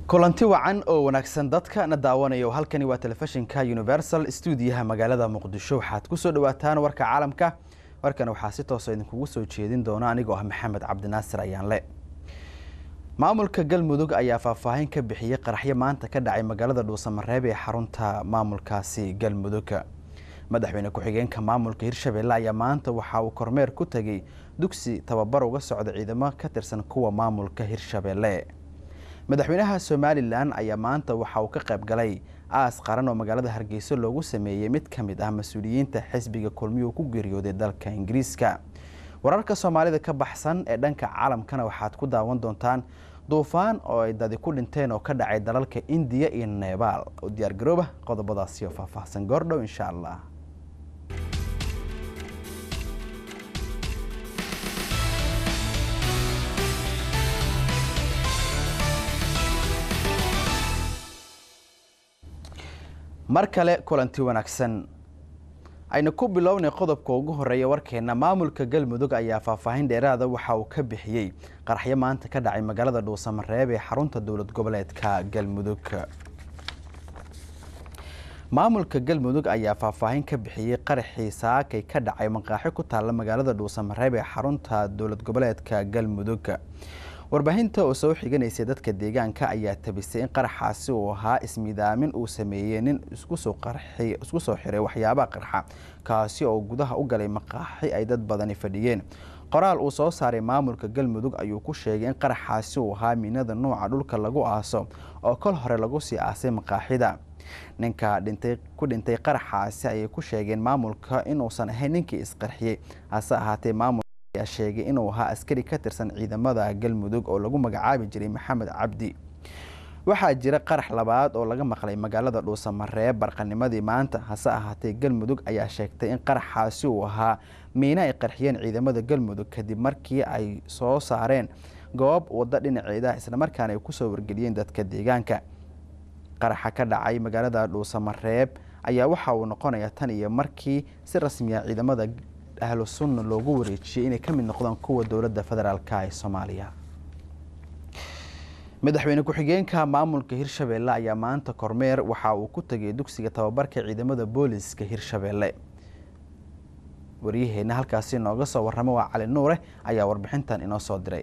kulanti wacan oo wanaagsan dadka na daawanayo halkani waa telefishinka universal stuudiyaha magaalada muqdisho waxaad kusoo dhawaataan warka caalamka warkan waxaa si toosa idinkugu soo jeedin doona anigoo ah maxamed cabdinaasir ayaanle maamulka galmudug ayaa faahfaahin ka bixiyey qaraxyo maanta ka dhacay magaalada dhuusamareeb ee xarunta maamulkaasi galmudug madaxweyne ku-xigeenka maamulka hirshabelle ayaa maanta waxa uu kormeer ku tegey dugsi tababar uga socda ciidamo ka tirsan kuwa maamulka hirshabelle madaxweynaha somalilan ayaa maanta waxa uu ka qayb galay aas qaran oo magaalada hargeysa loogu sameeyey mid ka mid ah mas-uuliyiinta xisbiga kulmiyuu ku geeriyooday dalka ingiriiska wararka soomaalida ka baxsan ee dhanka caalamkana waxaad ku daawan doontaan duufaan oo ay dadi ku dhinteen oo ka dhacay dalalka indiya iyo nebaal u diyaargarooba qodobadaasi oo faahfaahsan goordhow insha allah mar kale kulanti wanaagsan aynu ku bilownay qodobka ugu horeeya warkeena maamulka galmudug ayaa faahfaahin dheeraada waxa uu ka bixiyey qaraxyo maanta ka dhacay magaalada dhuusamareeb ee xarunta dowlad goboleedka galmudug maamulka galmudug ayaa faahfaahin ka bixiyey qaraxii saakay ka dhacay maqaaxi ku taalla magaalada dhuusamareeb ee xarunta dowlad goboleedka galmudug warbaahinta oo soo xiganaysay dadka deegaanka ayaa tabisay in qaraxaasi uu ahaa ismidaamin uu sameeyey nin isku soo xiray waxyaabaha qarxa kaasi oo gudaha u galay maqaaxi ay dad badani fadhiyeen qoraal uu soo saaray maamulka galmudug ayuu ku sheegay in qaraxaasi uu ahaa miinada nuuca dhulka lagu aaso oo kol hore lagu sii aasay maqaaxida ninka dhintay ku dhintay qaraxaasi ayay ku sheegeen maamulka inuusan ahayn ninkii isqarxiyey hase ahaatee maamul ayaa sheegay inuu ahaa askari ka tirsan ciidamada galmudug oo lagu magacaabi jiray maxamed cabdi waxaa jira qarax labaad oo laga maqlay magaalada dhuusamareeb barqanimadii maanta hase ahaatee galmudug ayaa sheegtay in qaraxaasi uu ahaa miina ay qarxiyeen ciidamada galmudug kadib markii ay soo saareen goob waddo dhinaceeda islamarkaana ay kusoo wargeliyeen dadka deegaanka qaraxa ka dhacay magaalada dhuusamareeb ayaa waxa uu noqonaya tan iyo markii si rasmiya ciidamada ahlu sunna loogu wareejiyey inay ka mid noqdaan kuwa dowladda federaalka ee soomaaliya madaxweyne ku-xigeenka maamulka hirshabelle ayaa maanta kormeer waxa uu ku tegay dugsiga tababarka ciidamada booliska hirshabelle waryaheena halkaasi nooga soo warramo waa cali nuure ayaa warbixintan inoo soo diray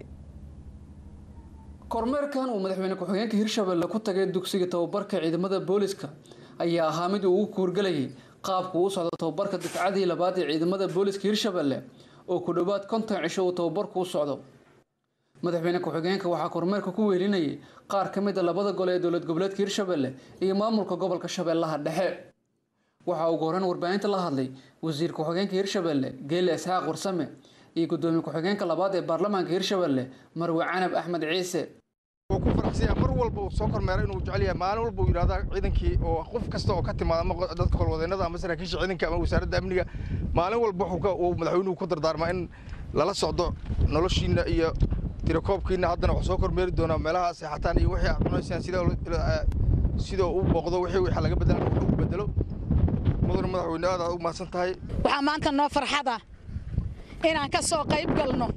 kormeerkan uu madaxweyne ku-xigeenka hirshabelle ku tagay dugsiga tababarka ciidamada booliska ayaa ahaa mid uu ugu kuurgelayay qaabku uu socdo tababarka dafcadii labaad ee ciidamada booliska hirshabelle oo ku dhowaad konton cisho uu tababarku u socdo madaxweyne ku-xigeenka waxaa kormeerka ku weelinayay qaar ka mid a labada gole ee dowlad goboleedka hirshabelle iyo maamulka gobolka shabeellaha dhexe waxaa ugu horeyn warbaahinta la hadlay wasiir ku-xigeenka hirshabelle geele isxaaq warsame iyo gudoomiye ku-xigeenka labaad ee baarlamaanka hirshabelle marwe canab axmed ciise wuu ku faraxsanya mar walba uu soo kormeera inuu jecel yahay maalin walba uu yidhahda ciidankii oo qof kasta oo ka timaada ama dadka howlwadeennada ama saraakiisha ciidanka ama wasaaradda amniga maalin walba uu madaxweynuhu ku dardaarmaa in lala socdo noloshiina iyo tirakoobkiina haddana wax soo kormeeri doonaa meelaha seexataan iyo wixii aad cunaysaan sida sidoo u booqdo wixii wixii laga bedelo ugu bedelo mudane madaxweyne aad aad u mahadsan tahay waxaa maanta noo farxada inaan ka soo qayb galno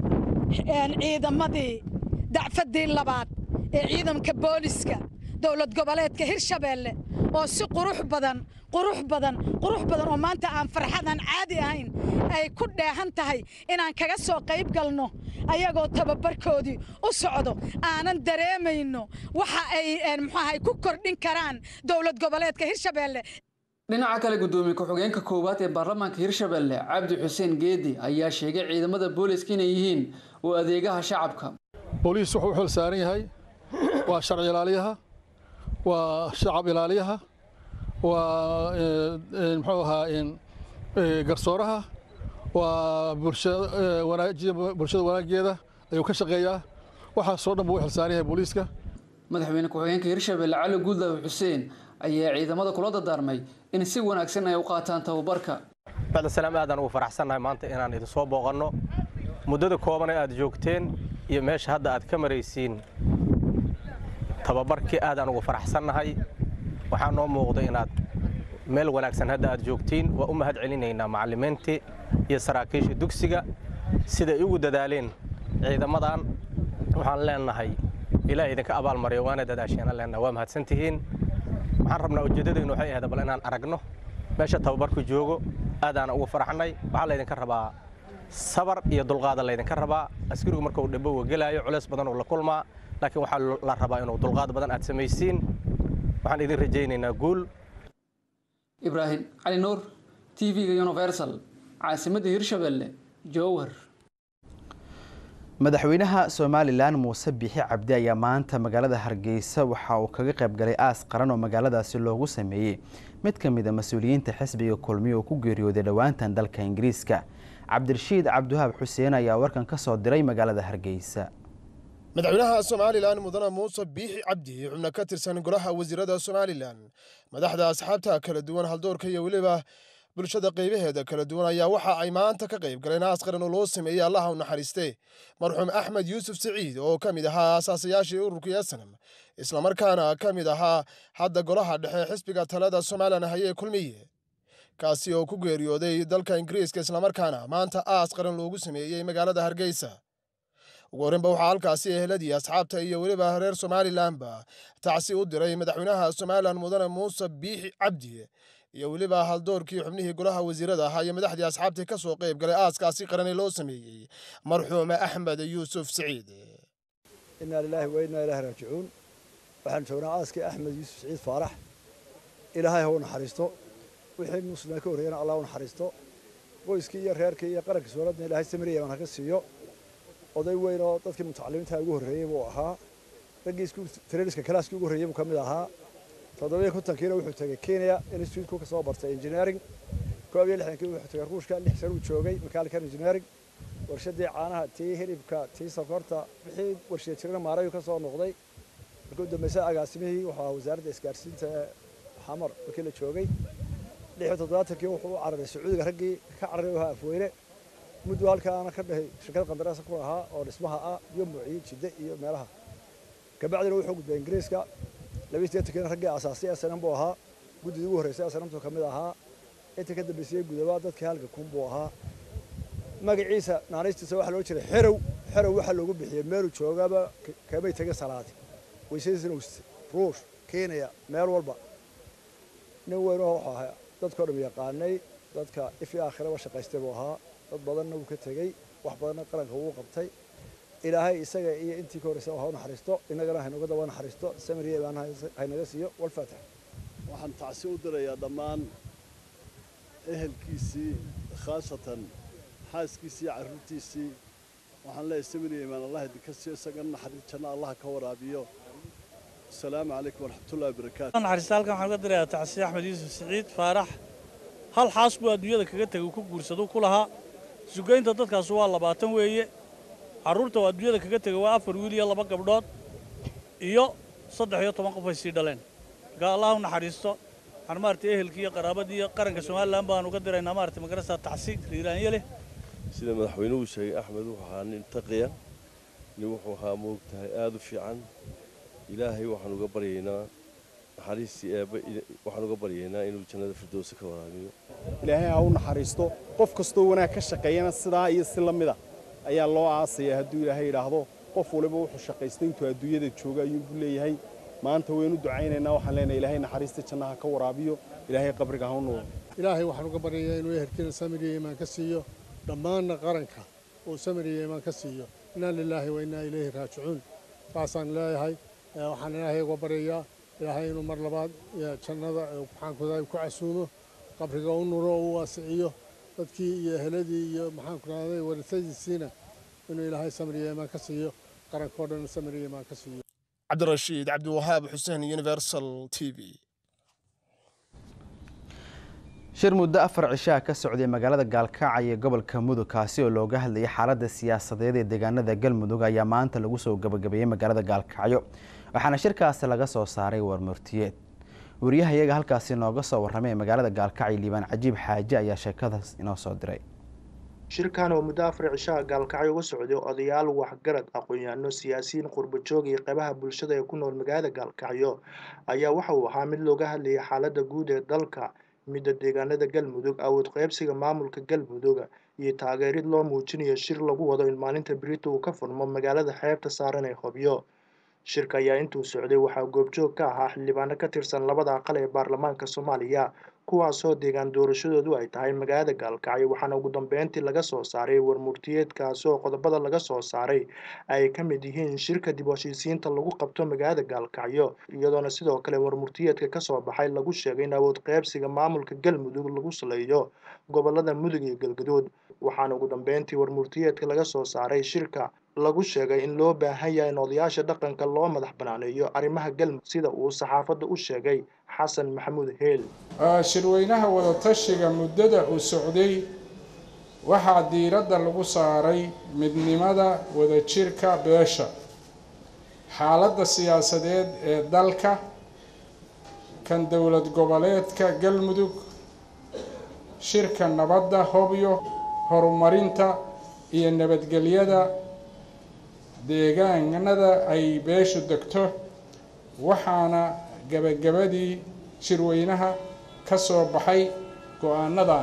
ciidamadii dacfaddii labaad ee ciidanka booliska dowlad goboleedka hirshabeelle oo si qurux badan qurux badan qurux badan oo maanta aan farxadan caadi ahayn ay ku dheehan tahay inaan kaga soo qayb galno ayagoo tababarkoodii u socdo aanan dareemayno waxa ay muxuahay ku kordhin karaan dowlad goboleedka hirshabeelle dhinaca kale gudoomiye ku-xigeenka koowaad ee baarlamaanka hirshabelle cabdi xuseen geedi ayaa sheegay ciidamada booliska inay yihiin oo adeegaha shacabka booliis wuxuu u xil saaran yahay waa sharci ilaaliyaha waa shacab ilaaliyaha waa muxuu ahaa garsooraha waa bulshada wanaageeda ayuu ka shaqeeyaa waxaasoo dhan buu u xil saaran yahay booliiska madaxweyne ku-xigeenka hirshabelle cali guudlaawe xuseen ayaa ciidamada kula dardaarmay in si wanaagsan ay u qaataan tababarka bacdasalaam aadaan ugu faraxsannahay maanta inaan idin soo booqanno muddada kooban ee aad joogteen iyo meesha hadda aad ka maraysiin tababarkii aadaan ugu faraxsannahay waxaa noo muuqda inaad meel wanaagsan hadda aad joogtiin waa u mahad celinaynaa macallimiintii iyo saraakiisha dugsiga siday ugu dadaaleen ciidamadan waxaan leenahay ilaah idinka abaalmariyo waana dadaasheena leenna waa mahadsantihiin waxaan rabnaa ujeeddadaynu waxay ahayd bal inaan aragno meesha tababarku joogo aadaana ugu faraxnay waxaa laydinka rabaa sabar iyo dulqaada laydinka rabaa askarigu marka uu dhibbo gelaayo culays badan uu la kulmaa laakiin waxaa la rabaa inuu dulqaad badan aad samaysiin waxaan idin rajaynaynaa guul ibraahim cali nuur t v-ga universal caasimadda hirshabelle jowhar madaxweynaha somalilan muuse bixi cabdi ayaa maanta magaalada hargeysa waxa uu kaga qayb galay aas qaran oo magaaladaasi loogu sameeyey mid ka mid a mas-uuliyiinta xisbiga kulmiye oo ku geeriyooday dhowaantan dalka ingiriiska cabdirashiid cabdiwahaab xuseen ayaa warkan ka soo diray magaalada hargeysa madaxweynaha somalilan mudane muuse biixi cabdi xubno ka tirsan golaha wasiirada somalilan madaxda asxaabta kala duwan haldoorka iyo weliba bulshada qaybaheeda kala duwan ayaa waxa ay maanta ka qayb galeen aas qaran oo loo sameeyey allaha u naxariiste marxuum axmed yuusuf siciid oo ka mid ahaa asaasayaashii ururka yasanam islamarkaana ka mid ahaa hadda golaha dhexe xisbiga talada somalilan hayee kulmiye kaasi oo ku geeriyooday dalka ingiriiska islamarkaana maanta aas qaran loogu sameeyey magaalada hargeysa ugu horreynba waxaa halkaasi eheladii asxaabta iyo weliba reer somalilanba tacsi u diray madaxweynaha somalilan mudane muuse biixi cabdi iyo weliba haldoorkii xubnihii golaha wasiirada ahaa iyo madaxdii asxaabtii ka soo qayb galay aaskaasi qaranee loo sameeyey marxuum axmed yuusuf siciid inaa lilaahi wa innaa ilaahi raajicuun waxaan joognaa aaskii axmed yuusuf siciid faarax ilaahay ha u naxariisto wixii muslima ka horreeyana allah u naxariisto qoyskii iyo reerkii iyo qarankii sooladna ilaahay samiriyaban haka siiyo oday weyn oo dadkii mutacalimiinta ugu horreeyey buu ahaa raggii isku treniska kalaaskii ugu horreeyey buu ka mid ahaa toddobiyo kontonkiina wuxuu tegey kenya instituteku ka soo bartay engineering koob iyo lixdankii wuxuu tegey ruushka lix sano uu joogay mechanical engineering warshadii caanaha tii hilibka tii sokorta wixii warshiya jirana maarayu ka soo noqday markii u dambeysay agaasimihii wuxuu ahaa wasaaradda isgaarsiinta ee xamar markii la joogay lix iyo toddobaatankii wuxuu u cararay sacuudiga raggii ka cararay u ahaa afweyne muddo halkaana ka dhahay shirkad qandaraasa ku ahaa oo dhismaha ah iyo muuciye jidde iyo meelaha kabacdina wuxuu gudbay ingiriiska labaiy sideetankiina raggii asaasay snm buu ahaa guddidii ugu horreysay snmtu ka mid ahaa inta ka dambeysayey gudabaa dadkii halka kun buu ahaa magaciisa naanistiisa waxaa loo jiray xerow xerow waxaa loogu bixiyey meeluu joogaba kamay tegin salaadi weysadiisina wustay ruush kenya meel walba nin weynoo wuxuu ahaa dadkao dham yaqaanay dadka ifi aakhiraba shaqaystay buu ahaa dad badanna wuu ka tegey wax badanna qaranka wuu qabtay ilaahay isaga iyo intii ka horreysa ha u naxariisto innagana haynoga daba naxariisto samiriya baan haynaga siiyo walfaatax waxaan tacsi u dirayaa dhammaan ehelkiisii khaasatan xaaskiisii iyo carruurtiisii waxaan leeyahay samiriya imaan allah idinka siiyo isagana naxariis janno allah ka waraabiyo asalaamu calaykum waraxmatullahi wabarakaatu naxariista halkan waxaan uga dirayaa tacsi axmed yuusuf siciid faarax hal xaas buu adduunyada kaga tegay ku guursado ku lahaa sugaynta dadkaas waa labaatan weeye carruurta oo adduunyada kaga tegay waa afar wiil iyo laba gabdhood iyo saddex iyo toban qof ay sii dhaleen marka allah u naxariisto waxaan maaragtay ehelkii iyo qaraabadii iyo qaranka somalilan baan uga diraynaa maaragtay magarasa tacsi riiraanye leh sida madaxweynuhu sheegay axmed wuxuu ahaa nin taqiya nin wuxuu ahaa moogtahay aada u fiican ilaahay waxaan uga baryaynaa naxariistii eebbe waxaan uga baryaynaa inuu jannada firdowsa ka waraabiyo ilaahay ha u naxariisto qof kastoo wanaag ka shaqeeyana sidaa iyo si la mid a ayaa loo aasayaa hadduu ilaahay yidhaahdo qof waliba wuxuu shaqaystay intuu adduunyada jooga ayuugu leeyahay maanta waynu ducaynaynaa waxaan leenahay ilaahay naxariista jannaha ka waraabiyo ilaahay qabriga ha u nuuro ilaahay waxaan uga baryayaa inuu ehelkiina samiriya imaan ka siiyo dhammaanna qaranka uu samiriya imaan ka siiyo innaa lilaahi wa innaa ilayhi raajicuun saasaan leeyahay waxaan ilaahay uga baryayaa ilaahay inuu mar labaad jannada maxaankuda ku casuumo qabriga u nuro oo u waasiciyo dadkii iyo eheladii iyo maxaanku rahday warisadiisiina inuu ilaahay samriya imaan ka siiyo qarankao dhan samriya imaan ka siiyo cabdirashiid cabdiwahaab xuseen universal t v shir muddo afar cishaa ka socday magaalada gaalkaaca iyo gobolka mudug kaasi oo looga hadlayay xaaladda siyaasadeed ee deegaanada galmudug ayaa maanta lagu soo gabagabeeyey magaalada gaalkacyo waxaana shirkaasi laga soo saaray warmurtiyeed wariyaha iyaga halkaasi nooga soo warramay ee magaalada gaalkacyo liibaan cajiib xaaje ayaa sheekadaas inoo soo diray shirkan oo muddo afar cishaha gaalkacyo uga socday odayaal waxgarad aqoon-yahano siyaasiyiin qurbajoog iyo qeybaha bulshada ee ku nool magaalada gaalkacyo ayaa waxa uu ahaa mid looga hadlayay xaaladda guud ee dalka midda deegaanada galmudug awood qeybsiga maamulka galmudug iyo taageerid loo muujinayo shir lagu wado in maalinta berito uu ka furmo magaalada xeebta saaran ee hobyo shirka ayaa intuu socday waxaa goobjoog ka ahaa xildhibaano ka tirsan labada aqal ee baarlamaanka soomaaliya kuwaasoo deegaan doorashadoodu ay tahay magaalada gaalkacyo waxaana ugu dambeyntii laga soo saaray warmurtiyeedkaasi oo qodobada laga soo saaray ay ka mid yihiin shirka dib u heshiisiinta lagu qabto magaalada gaalkacyo iyadoona sidoo kale warmurtiyeedka kasoo baxay lagu sheegay in awood qeybsiga maamulka galmudug lagu saleeyo gobolada mudug iyo galgaduud waxaana ugu dambeyntii warmurtiyeedka laga soo saaray shirka lagu sheegay in loo baahan yahay in odayaasha dhaqanka loo madax banaaneeyo arrimaha galmudug sida uu saxaafadda u sheegay xasan maxamuud heel shirweynaha wadatashiga muddada uu socday waxaa diiradda lagu saaray midnimada wadajirka beesha xaaladda siyaasadeed ee dalka kan dowlad goboleedka galmudug shirka nabadda hobyo horumarinta iyo nabadgelyada deegaanada ay beeshu degto waxaana gabagabadii shirweynaha ka soo baxay go-aanadan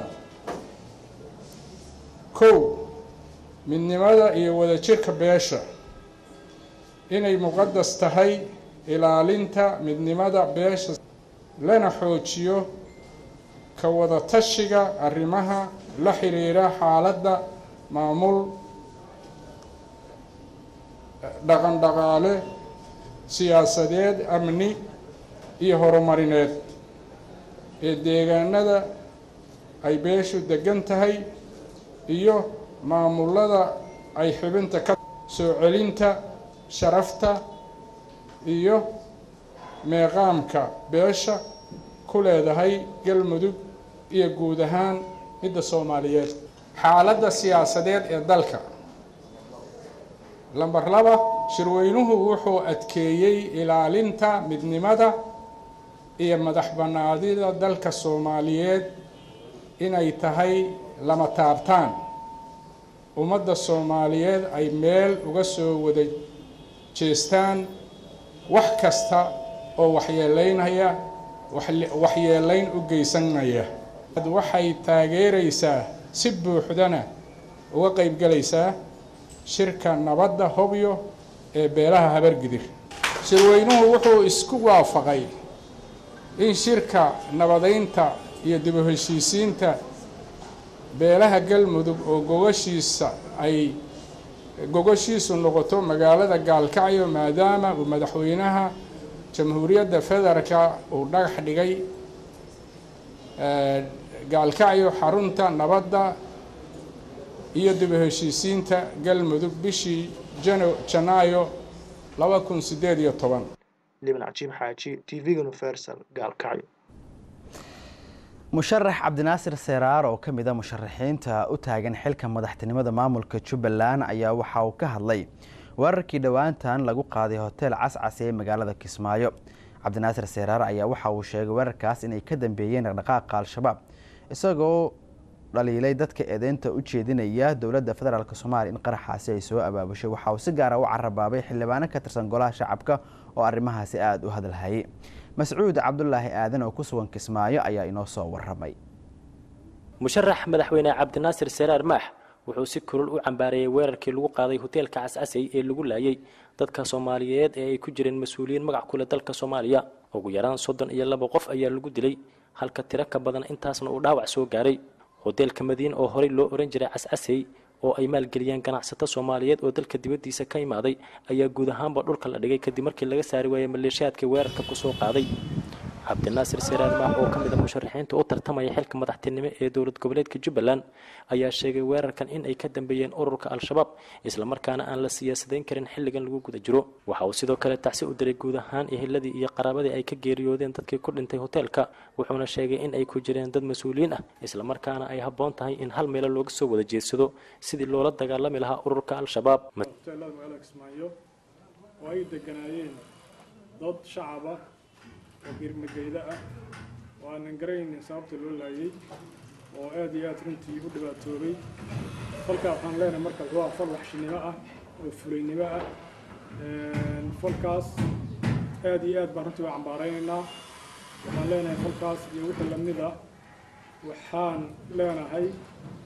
kow midnimada iyo wadajirka beesha inay muqadas tahay ilaalinta midnimada beesha lana xoojiyo ka wadatashiga arrimaha la xiriira xaaladda maamul dhaqan dhaqaale siyaasadeed amni iyo horumarineed ee deegaanada ay beeshu degan tahay iyo maamulada ay xubinta ka soo celinta sharafta iyo meeqaamka beesha ku leedahay galmudug iyo guud ahaan midda soomaaliyeed xaaladda siyaasadeed ee dalka lamber laba shirweynuhu wuxuu adkeeyey ilaalinta midnimada iyo madax bannaadida dalka soomaaliyeed inay tahay lama taabtaan ummadda soomaaliyeed ay meel uga soo wada jeestaan wax kasta oo waxyeelaynaya waxyeelayn u geysanaya waxay taageeraysaa si buuxdana uga qaybgalaysaa shirka nabadda hobyo ee beelaha habargidir shirweynuhu wuxuu isku waafaqay in shirka nabadeynta iyo dib u heshiisiinta beelaha galmudug oo gogashiisa ay gogashiisu noqoto magaalada gaalkacyo maadaama uu madaxweynaha jamhuuriyadda federaalka uu dhagax dhigay gaalkacyo xarunta nabadda iyo dib u heshiisiinta galmudug bishii janaayo laba kun sideed iyo toban liban cajiib xaaji t v universal gaalkacyo musharax cabdinaasir seeraar oo ka mid a musharaxiinta u taagan xilka madaxtinimada maamulka jubbaland ayaa waxa uu ka hadlay weerarkii dhowaantan lagu qaaday hotel cascas ee magaalada kismaayo cabdinaasir seeraar ayaa waxa uu sheegay weerarkaas inay ka dambeeyeen dhaqdhaqaaqa al-shabaab isagoo dhaliilay dadka eedeynta u jeedinaya dowladda federaalk soomaaliya in qaraxaasi ay soo abaabushay waxa uu si gaara u carabaabay xildhibaano ka tirsan golaha shacabka oo arrimahaasi aada u hadalhayay mascuud cabdulaahi aadan oo ku sugan kismaayo ayaa inoo soo waramay musharax madaxweyne cabdinaasir seraar maax wuxuu si kulul u cambaareeyey weerarkii lagu qaaday hoteelka cascasey ee lagu laayay dadka soomaaliyeed ee ay ku jireen mas-uuliyiin magac ku leh dalka soomaaliya ugu yaraan soddon iyo laba qof ayaa lagu dilay halka tiro ka badan intaasna uu dhaawac soo gaaray hoteelka madiine oo horey loo ohan jiray cascasey oo ay maalgeliyeen ganacsato soomaaliyeed oo dalka dibaddiisa ka imaaday ayaa guud ahaanba dhulka la dhigay kadib markii laga saari waayey maleeshiyaadkii weerarka kusoo qaaday cabdinaasir seraar maax oo ka mid a musharaxiinta u tartamaya xilka madaxtinimo ee dowlad goboleedka jubbaland ayaa sheegay weerarkan in ay ka dambeeyeen ururka al-shabaab islamarkaana aan la siyaasadayn karin xilligan lagu guda jiro waxa uu sidoo kale tacsi u diray guud ahaan eheladii iyo qaraabadii ay ka geeriyoodeen dadkii ku dhintay hoteelka wuxuuna sheegay in ay ku jireen dad mas-uuliyiin ah islamarkaana ay habboon tahay in hal meelo looga soo wada jeedsado sidii loola dagaalami lahaa ururka al-shabaab hoteelada magaalada kismaayo oo ay deganaayeen dad shacab ah oo birmageyda ah oo aanan garaynin sababta loo laayay oo aad iyo aad runtii u dhibaatoobay falkaa waxaan leenahay markaas waa fal waxshinimo ah oo fulaynimo ah falkaas aad iyo aad baan runtii u cambaaraynaynaa waxaan leenahay falkaas iyo wixii lamid ah waxaan leenahay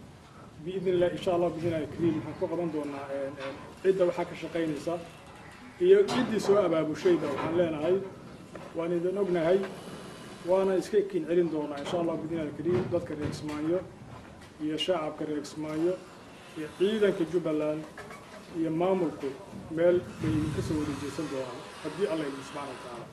biidn illah insha allah biidn illahi kariim waxaan ku qaban doonaa cidda waxaa ka shaqaynaysa iyo ciddii soo abaabushayba waxaan leenahay waan idin ognahay waana iska kin celin doonaa insha allah bidnillahi alkariim dadka reer kismaayo iyo shacabka reer kismaayo iyo ciidanka jubbaland iyo maamulku meel bay idinka soo wareejeysan doonaan haddii alla idin subxaana wa tacaala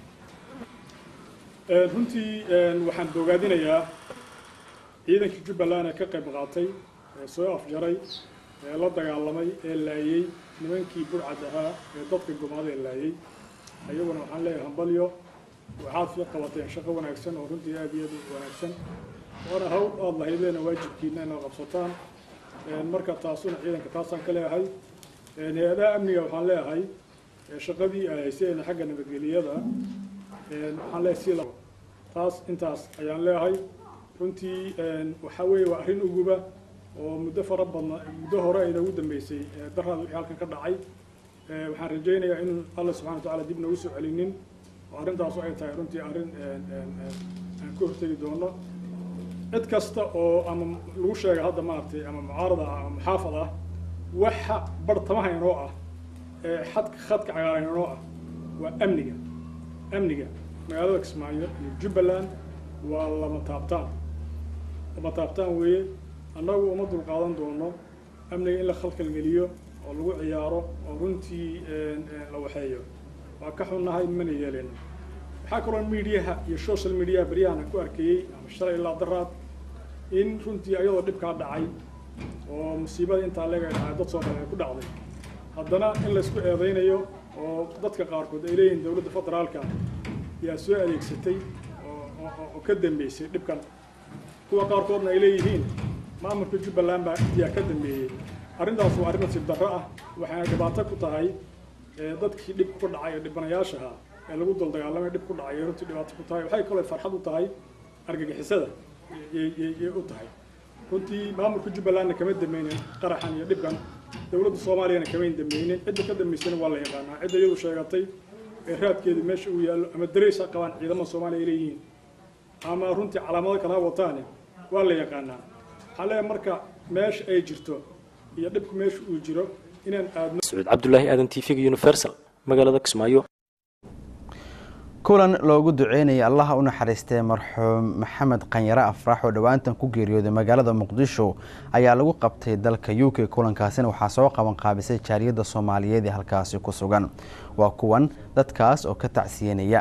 runtii waxaan bogaadinayaa ciidankii jubbaland ee ka qayb qaatay ee soo afjaray ee la dagaalamay ee laayey nimankii burcad ahaa ee dadka gomada ee laayey ayaguna waxaan leeyahay hambalyo waxaad soo qabateen shaqo wanaagsan oo runtii aad iyo aad u wanaagsan waana hawl aad lahaydeena waajibkiina inaad qabsataan marka taasuna ciidanka taasaan ka leeyahay hay-adaha amniga waxaan leeyahay shaqadii ay hayseen xagga nabadgeliyada waxaan leeyahay si taas intaas ayaan leeyahay runtii waxaa weeye waa arrin uguba oo muddo fara badna muddo hore ayna ugu dambeysay daraad wixii halkan ka dhacay waxaan rajaynayaa in alla subxana wa tacaala dib noogu soo celinin oo arrintaasu ay tahay runtii arrin aan ka hortegi doono cid kasta oo ama lagu sheega hadda maaragtay ama mucaarada ah ama muxaafad ah waxa bartamaha inoo ah ee xadka khadka cagaaran inoo ah waa amniga amniga magaalada kismaayo iyo jubbaland waa lama taabtaan lama taabtaan weeye annagu uma dulqaadan doono amniga in la khalkhalgeliyo oo lagu ciyaaro oo runtii la waxeeyo waa ka xunnahay mana yeelin waxaa kaloo miidiyaha iyo social mediaha beryahan ku arkayey ama shalay ilaa daraad in runtii ayadoo dhibkaa dhacay oo musiibada intaa leega dhacay dad soo kale ay ku dhacday haddana in laysku eedaynayo oo dadka qaarkood ay leeyihiin dowladda federaalka yaa soo adeegsatay oo ka dambeysay dhibkan kuwa qaarkoodna ay leeyihiin maamulka jubbaland baa yaa ka dambeeyey arrintaas waa arrin nasiib darro ah waxayna dhibaato ku tahay dadkii dhib ku dhacay ee dhibanayaashaha ee lagu dul dagaalamay dhib ku dhacay runtii dhibaato ku tahay waxay kaloo farxad u tahay argagixisada yay u tahay runtii maamulka jubbalandna kama dameynin qaraxan iyo dhibkan dowladda soomaaliyana kamayn dameynin cidda ka dambeysana waa la yaqaanaa cidda iyadu sheegatay ee raadkeedu meesha uu yaallo ama dareys ha qabaan ciidamada soomaaliya ay leeyihiin ama runtii calaamado kala wataane waa la yaqaanaa waxaa leeyahay marka meesha ay jirto iyo dhibku meesha uu jiro inaan aadno sacuud cabdulaahi aadan t v-ga universal magaalada kismaayo kulan loogu duceynaya allaha u naxariistay marxuum maxamed qanyare afrax oo dhowaantan ku geeriyooday magaalada muqdisho ayaa lagu qabtay dalka u k kulankaasina waxaa soo qaban qaabisay jaaliyadda soomaaliyeed ee halkaasi ku sugan waa kuwan dadkaas oo ka tacsiyanaya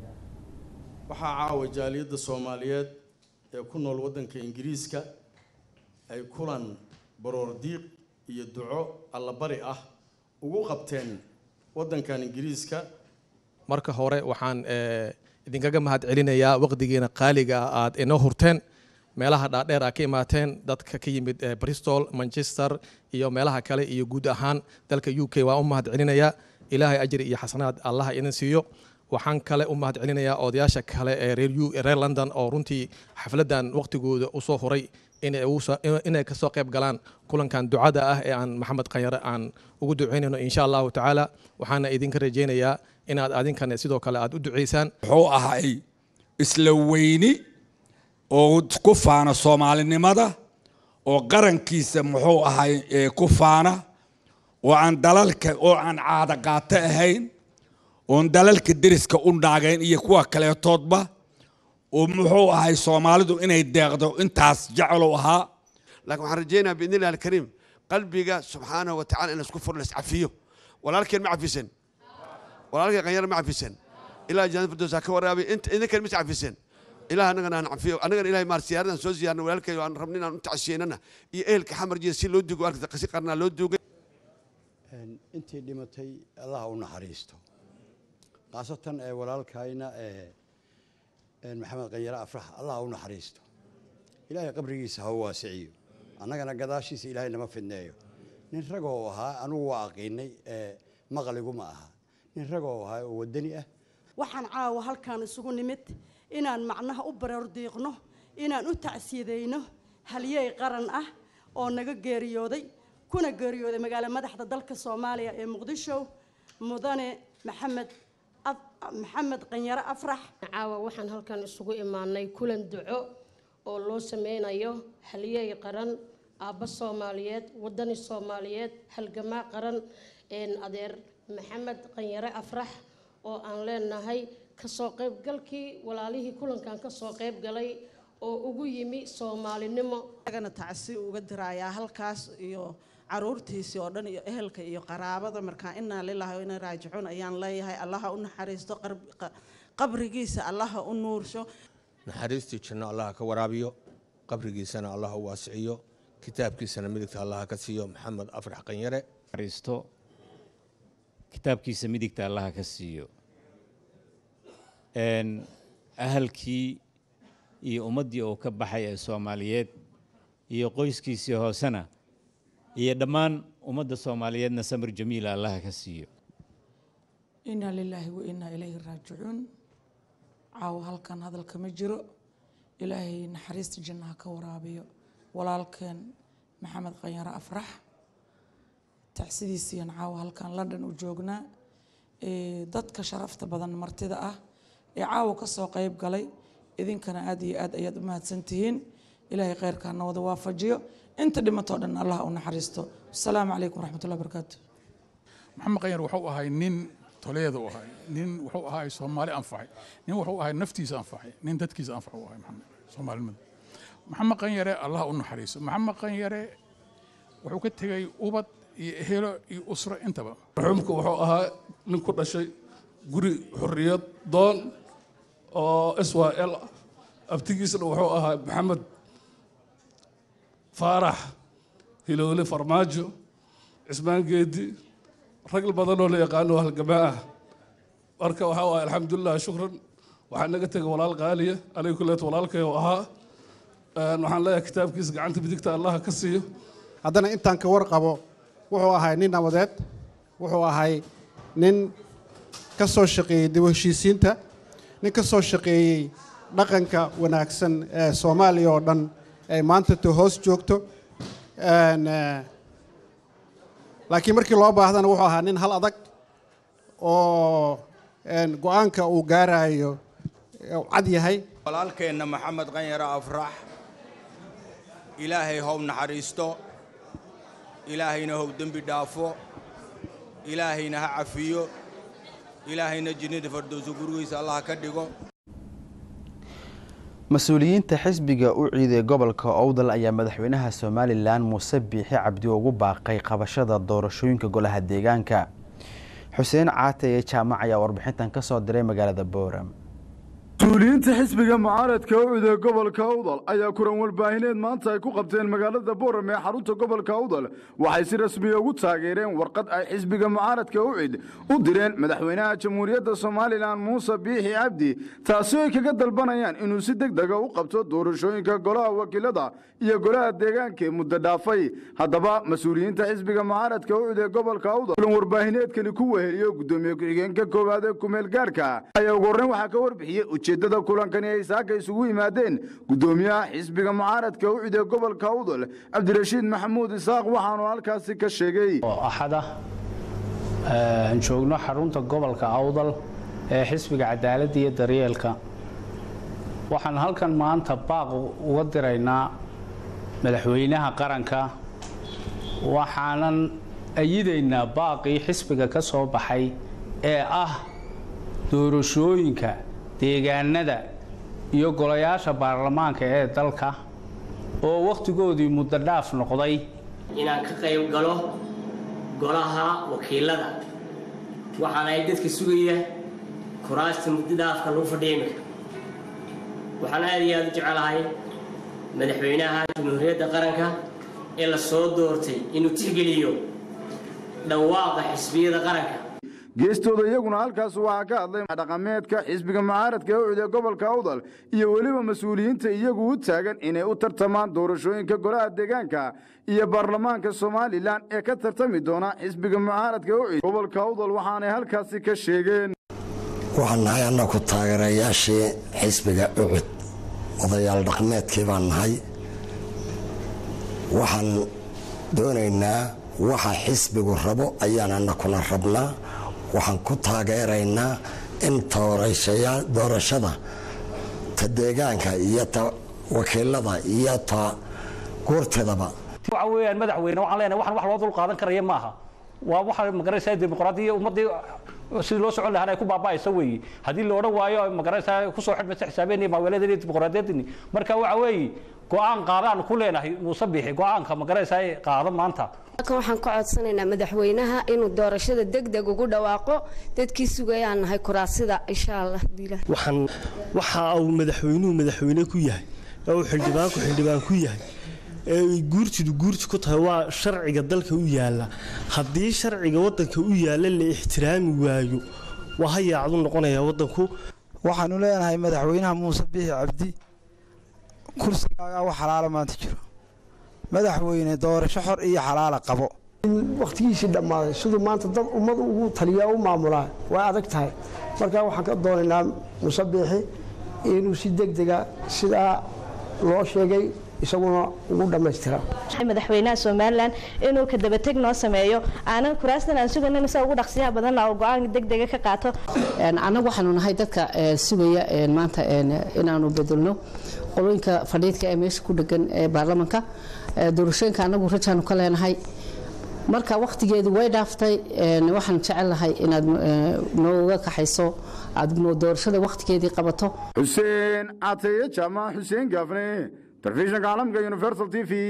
waxaa caawa jaaliyadda soomaaliyeed ee ku nool waddanka ingiriiska ay kulan baroordiiq iyo duco allabari ah ugu qabteen waddankan ingiriiska marka hore waxaan idinkaga mahad celinayaa waqdigiina qaaliga ah aad inoo hurteen meelaha dhaadheer aa ka imaateen dadka ka yimid bristol manchester iyo meelaha kale iyo guud ahaan dalka u k waan u mahad celinayaa ilaahay ajri iyo xasanaad allaha idin siiyo waxaan kale u mahad celinayaa odayaasha kale ee reer london oo runtii xafladan waqtigooda usoo horay inay kasoo qayb galaan kulankan ducada ah ee aan maxamed khanyare aan ugu duceynayno insha allahu tacaala waxaana idinka rajaynayaa inaad adinkane sidoo kale aad u duceysaan wuxuu ahay isla weyni oo ku faana soomaalinimada oo qarankiisa muxuu ahay ku faana oo aan dalalka oo aan caada qaato ahayn oon dalalka deriska u dhaagayn iyo kuwa kaleetoodba oo muxuu ahay soomaalidu inay deeqdo intaas jeclow ahaa laakiin waxaan rajaynayaa biidni illahi alkariim qalbiga subxaanahu wa tacala in laisku furo laiscafiyo walaalkeen ma cafisan walaalkeen qanyar ma cafisan ilaah jannada firdows ha ka waraabiy inta idinkan mis cafisan ilaah annagana aan cafiyo annagana ilahay maar siyaaradan soo siyaarna walaalkeen aan rabno inaan u tacsiyeynana iyo ehelka xamarjiya si loo dugo arkata qasi qarnaa loo duugay intii dhimatay allah u naxariisto khaasatan ee walaalkayna ee maxamed qanyare afrax allah u naxariisto ilaahay qabrigiisa ha u waasiciyo annagana gadaashiisa ilaahay nama fidneeyo nin ragoo ahaa anugu waa aqiinay ee maqligu ma aha nin ragoo ahaa oo wadani ah waxaan caawa halkaan isugu nimid inaan macnaha u barardiiqno inaan u tacsiyadayno halyey qaran ah oo naga geeriyooday kuna geeriyooday magaalo madaxda dalka soomaaliya ee muqdisho mudane maxamed maxamed qanyare afrax caawa waxaan halkan isugu imaanay kulan duco oo loo sameynayo halyey qaran aabba soomaaliyeed wadani soomaaliyeed halgamaa qaran adeer maxamed qanyare afrax oo aan leenahay kasoo qaybgalkii walaalihii kulankan kasoo qayb galay oo ugu yimi soomaalinimo agana tacsi uga dirayaa halkaas iyo caruurtiisii oo dhan iyo ehelka iyo qaraabada markaa inaa lilahi wa inaa raajicuun ayaan leeyahay allaha u naxariisto qabrigiisa allaha u nuursho naxariistii janno allaha ka waraabiyo qabrigiisana allaha u waasiciyo kitaabkiisana midigta allaha ka siiyo maxamed afrax qanyare naxariisto kitaabkiisa midigta allaha ka siiyo ahalkii iyo ummaddii uu ka baxay ee soomaaliyeed iyo qoyskiisii hoosena iyo dhammaan ummadda soomaaliyeedna samir jamiila allaha ka siiyo inaa lilaahi wa inaa ilayhi raajicuun caawa halkan hadalka ma jiro ilaahay naxariista jannaha ka waraabiyo walaalkeen maxamed qanyare afrax tacsidiisiiyan caawa halkan london u joognaa dadka sharafta badan martida ah ee caawa ka soo qayb galay idinkana aad iyo aad ayaad u mahadsantihiin ilaahay kheyrkaana wada waafajiyo inta dhimatoo dhan allah u naxariisto asalaamu calaykum waraxmatullahi barakaatu maxamed qanyar wuxuu ahay nin toleeda u ahay nin wuxuu ahay soomaali anfacay nin wuxuu ahay naftiisa anfacay nin dadkiisa anfac u ahay maxamed soomaalinimada maxamed qanyare allah u naxariiso maxamed qanyare wuxuu ka tegay ubad iyo ehelo iyo usro intaba marxuumku wuxuu ahaa nin ku dhashay guri xorriyad doon oo s y l abtigiisna wuxuu ahaa maxamed faarax hiloole farmaajo cismaan geedi rag badanoo la yaqaano halgamaa ah marka waxaa ahay alxamdulilah shukran waxaa naga tegay walaal qaaliya aniga kuleet walaalkay oo ahaa waxaan leeyahay kitaabkiisa gacanta midigta allaha ka siiyo haddana intaan ka warqabo wuxuu ahay nin nabadeed wuxuu ahay nin ka soo shaqeeyey dib u heshiisiinta nin ka soo shaqeeyey dhaqanka wanaagsan ee soomaaliya oo dhan ay maanta to hoos joogto laakiin markii loo baahdana wuxuu ahaa nin hal adag oo go-aanka uu gaarayo cad yahay walaalkeenna maxamed qanyare afrax ilaahay how naxariisto ilaahayna how dembi dhaafo ilaahayna ha cafiyo ilaahayna jinnada fardowso gurigiisa allah ka dhigo mas-uuliyiinta xisbiga u ciiday gobolka owdal ayaa madaxweynaha somalilan muuse biixi cabdi ugu baaqay qabashada doorashooyinka golaha deegaanka xuseen caate ee jaamac ayaa warbixintan ka soo diray magaalada booram mas-uuliyiinta xisbiga mucaaradka ucid ee gobolka awdal ayaa kulan warbaahineed maanta ay ku qabteen magaalada booram ee xarunta gobolka awdal waxay si rasmiya ugu taageereen warqad ay xisbiga mucaaradka ucid u direen madaxweynaha jamhuuriyadda somalilan muuse biixi cabdi taasi ay kaga dalbanayaan inuu si deg dega u qabto doorashooyinka golaha wakiilada iyo golaha deegaanka ee muddo dhaafay haddaba mas-uuliyiinta xisbiga mucaaradka ucid ee gobolka awdal kulan warbaahineedkani ku weheliyo gudoomiye ku-xigeenka koowaad ee kumeel gaarka ayaa ugu horreyn waxaa ka warbixiyey ujeeddada kulankani ay saaka isugu yimaadeen gudoomiyaha xisbiga mucaaradka ucid ee gobolka awdal cabdirashiid maxamuud isaaq waxaanu halkaasi ka sheegay oo axada aan joogno xarunta gobolka awdal ee xisbiga cadaaladda iyo daryeelka waxaan halkan maanta baaq uga diraynaa madaxweynaha qaranka waxaanan ayidaynaa baaqii xisbiga ka soo baxay ee ah doorashooyinka deegaanada iyo golayaasha baarlamaanka ee dalka oo wakhtigoodii muddo dhaaf noqday inaan ka qayb galo golaha wakiilada waxaana ay dadka sugaya kuraasta muddo dhaafka lagu fadhiya imika waxaan aad iyo aad u jecelahay madaxweynaha jamhuuriyadda qaranka ee la soo doortay inuu tixgeliyo dhawaaqa xisbiyada qaranka geestooda iyaguna halkaas waxaa ka hadlay dhaqameedka xisbiga mucaaradka ee ucid ee gobolka awdal iyo weliba mas-uuliyiinta iyagu u taagan inay u tartamaan doorashooyinka golaha deegaanka iyo baarlamaanka somalilan ee ka tartami doona xisbiga mucaaradka ucid gobolka awdal waxaanay halkaasi ka sheegeen waxaan nahay annaku taageerayaashii xisbiga ucud odayaal dhaqmeedkii baan nahay waxaan doonaynaa waxa xisbigu rabo ayaan annakuna rabnaa waxaan ku taageeraynaa in doorashada ta deegaanka iyo ta wakiilada iyo ta guurtidaba waxa weeyaan madaxweyne waxaan leenahay waxaan wax loo dul qaadan karaya maaha waa waxa magaraysaa dimuqraadiya ummaddii sidii loo socon lahaana ay ku baaba'aysa weeye haddii la odhan waayo magaraysaa kusoo xidhmaysa xisaabeen iyo maaweeladan iyo dimuqraadiyaddini marka waxa weeye go-aan qaadaan ku leenahay muuse biixi go-aanka magaraysaa qaado maanta halkan waxaan ka codsanaynaa madaxweynaha inuu doorashada degdeg ugu dhawaaqo dadkii sugayaan nahay kuraasida insha allah diila waxaan waxa uu madaxweynuhu madaxweyne ku yahay ee uu xildhibaanku xildhibaan ku yahay ee ay guurtidu guurti ku tahay waa sharciga dalka u yaalla haddii sharciga waddanka u yaalla la ixtiraami waayo waa hayaacdu noqonayaa waddanku waxaanu leenahay madaxweynaha muuse biixi cabdi kursigaagaa wax xalaala maanta jiro madaxweyne doorasho xor iyo xalaala qabo in wakhtigiisii dhammaaday siduu maanta dad ummad ugu taliyaa u maamulaa way adag tahay marka waxaan ka doonaynaa muuse biixi inuu si degdega sidaa loo sheegay isaguna ugu dhammaystira madaxweynaha somalilan inuu ka dabateg noo sameeyo aanan kuraastan aan suganin isa ugu dhaqsiyaha badan oo go-aan degdega ka qaato annagu waxaanu nahay dadka sugaya maanta inaanu bedelno qolooyinka fadhiidka ee meesha ku dhegan ee baarlamanka doorashooyinka annagu rajaanu ka leenahay marka wakhtigeedu way dhaaftay waxaan jecelnahay inaad nooga kaxayso aad doorashada wakhtigeedii qabato xuseen cataye jaamac xuseen gaafne telefishinka caalamka universal t v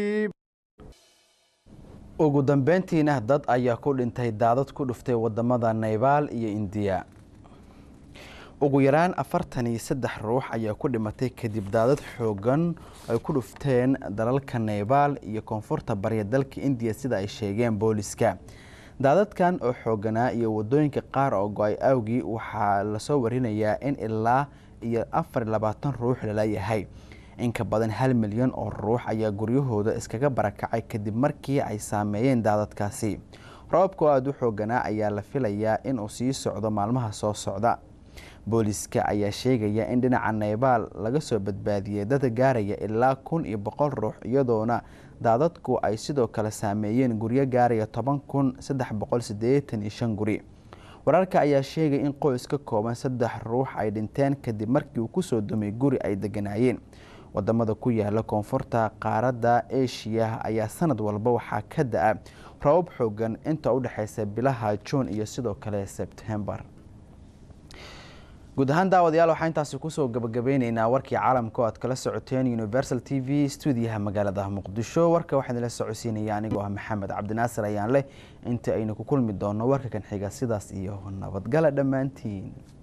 ugu dambeyntiina dad ayaa ku dhintay daadad ku dhuftay wadamada naybaal iyo indiya ugu yaraan afartan iyo saddex ruux ayaa ku dhimatay kadib daadad xoogan ay ku dhufteen dalalka naybaal iyo koonfurta barya dalka indiya sida ay sheegeen booliska daadadkan oo xooganaa iyo wadooyinka qaar oo go-ay awgii waxaa lasoo warinayaa in ilaa iyo afar iyo labaatan ruux lalayahay inka badan hal milyan oo ruux ayaa guryahooda iskaga barakacay kadib markii ay saameeyeen daadadkaasi roobka oo aada u xooganaa ayaa la filayaa inuu sii socdo maalmaha soo socda booliska ayaa sheegaya in dhinaca naybaal laga soo badbaadiyey dad gaaraya ilaa kun iyo boqol ruux iyadoona daadadku ay sidoo kale saameeyeen guryo gaaraya toban kun saddex boqol sideetan iyo shan guri wararka ayaa sheegay in qoys ka kooban saddex ruux ay dhinteen kadib markii uu kusoo dumay guri ay deganaayeen wadamada ku yaala koonfurta qaaradda eshiya ayaa sanad walba waxaa ka da-a rabab xoogan inta u dhexeysa bilaha juun iyo sidoo kale sebtembar guud ahaan daawadayaal waxaa intaasi kusoo gabagabeyneynaa warkii caalamka oo aad kala socoteen universal t v stuudiyaha magaalada muqdisho warka waxaan idila socodsiinaya anigoo ah maxamed cabdinaasir ayaan leh inta aynu ku kulmi doono warka kan xiga sidaas iyo nabadgala dhammaantiin